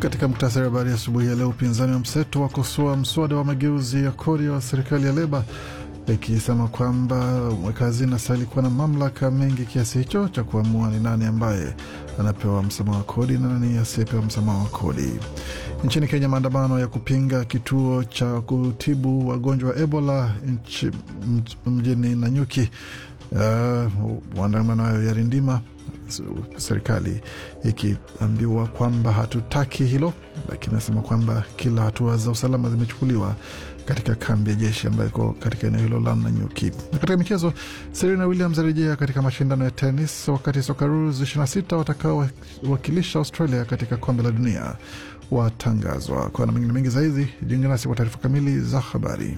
Katika muktasari wa habari asubuhi ya leo, upinzani wa mseto wakosoa mswada wa mageuzi ya kodi wa serikali ya Leba ikisema kwamba mweka hazina stahili kuwa na mamlaka mengi kiasi hicho cha kuamua ni nani ambaye anapewa msamaha wa kodi na nani asiyepewa msamaha wa kodi. Nchini Kenya, maandamano ya kupinga kituo cha kutibu wagonjwa wa Ebola nchi, mjini Nanyuki uh, maandamano hayo yarindima serikali ikiambiwa kwamba hatutaki hilo, lakini nasema kwamba kila hatua za usalama zimechukuliwa katika kambi ya jeshi ambayo iko katika eneo hilo la Nanyuki. Na katika michezo, Serena Williams arejea katika mashindano ya tenis, wakati Socceroos 26 watakaowakilisha Australia katika kombe la dunia watangazwa. Kwa na mengine mengi zaidi, jiunge nasi kwa taarifa kamili za habari.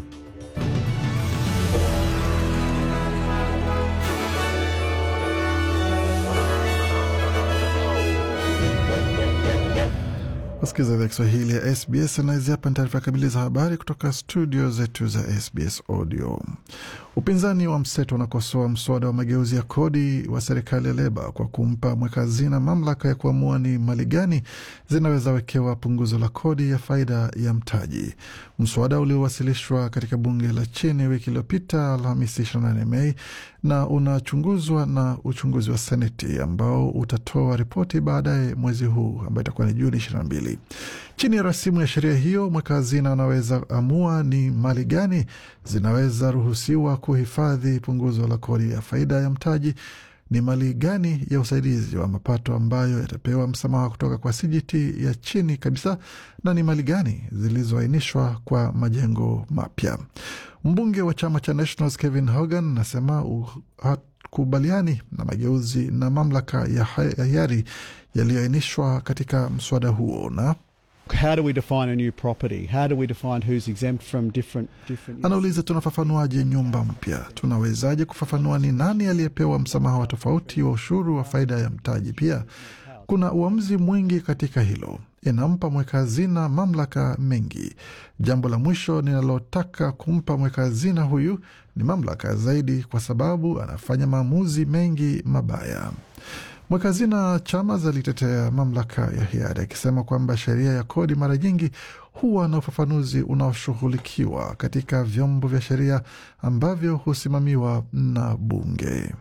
Wasikiza idhaa Kiswahili ya SBS na hizi hapa ni taarifa kamili za habari kutoka studio zetu za SBS Audio. Upinzani wa mseto unakosoa mswada wa mageuzi ya kodi wa serikali ya Leba kwa kumpa mweka hazina mamlaka ya kuamua ni mali gani zinaweza wekewa punguzo la kodi ya faida ya mtaji. Mswada uliowasilishwa katika bunge la chini wiki iliyopita Alhamisi 28 Mei na unachunguzwa na uchunguzi wa Seneti ambao utatoa ripoti baadaye mwezi huu ambayo itakuwa ni Juni 22. Chini ya rasimu ya sheria hiyo, mweka hazina anaweza amua ni mali gani zinaweza ruhusiwa kuhifadhi punguzo la kodi ya faida ya mtaji, ni mali gani ya usaidizi wa mapato ambayo yatapewa msamaha kutoka kwa CGT ya chini kabisa, na ni mali gani zilizoainishwa kwa majengo mapya. Mbunge wa chama cha Nationals Kevin Hogan anasema hakubaliani na mageuzi na mamlaka ya hiari yaliyoainishwa katika mswada huo na How do we define a new property? How do we define who's exempt from different, different... Anauliza, tunafafanuaje nyumba mpya? Tunawezaje kufafanua ni nani aliyepewa msamaha wa tofauti wa ushuru wa faida ya mtaji? Pia kuna uamuzi mwingi katika hilo, inampa mweka hazina mamlaka mengi. Jambo la mwisho ninalotaka kumpa mweka hazina huyu ni mamlaka zaidi, kwa sababu anafanya maamuzi mengi mabaya. Mweka hazina Chalmers alitetea mamlaka ya hiari akisema kwamba sheria ya kodi mara nyingi huwa na ufafanuzi unaoshughulikiwa katika vyombo vya sheria ambavyo husimamiwa na bunge.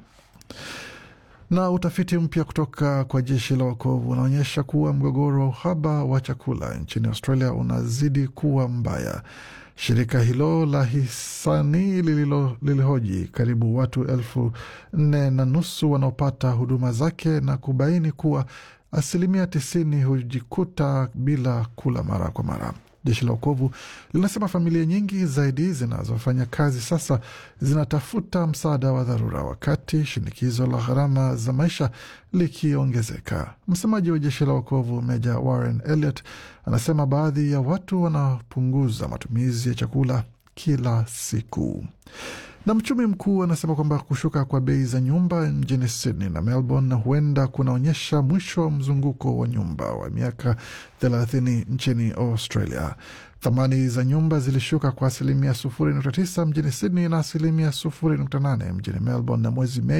Na utafiti mpya kutoka kwa jeshi la wokovu unaonyesha kuwa mgogoro wa uhaba wa chakula nchini Australia unazidi kuwa mbaya. Shirika hilo la hisani lilihoji karibu watu elfu nne na nusu wanaopata huduma zake na kubaini kuwa asilimia tisini hujikuta bila kula mara kwa mara. Jeshi la wokovu linasema familia nyingi zaidi zinazofanya kazi sasa zinatafuta msaada wa dharura, wakati shinikizo la gharama za maisha likiongezeka. Msemaji wa jeshi la wokovu Meja Warren Elliot anasema baadhi ya watu wanapunguza matumizi ya chakula kila siku. Na mchumi mkuu anasema kwamba kushuka kwa bei za nyumba mjini Sydney na Melbourne huenda kunaonyesha mwisho wa mzunguko wa nyumba wa miaka thelathini nchini Australia. Thamani za nyumba zilishuka kwa asilimia sufuri nukta tisa mjini Sydney na asilimia sufuri nukta nane mjini Melbourne na mwezi Mei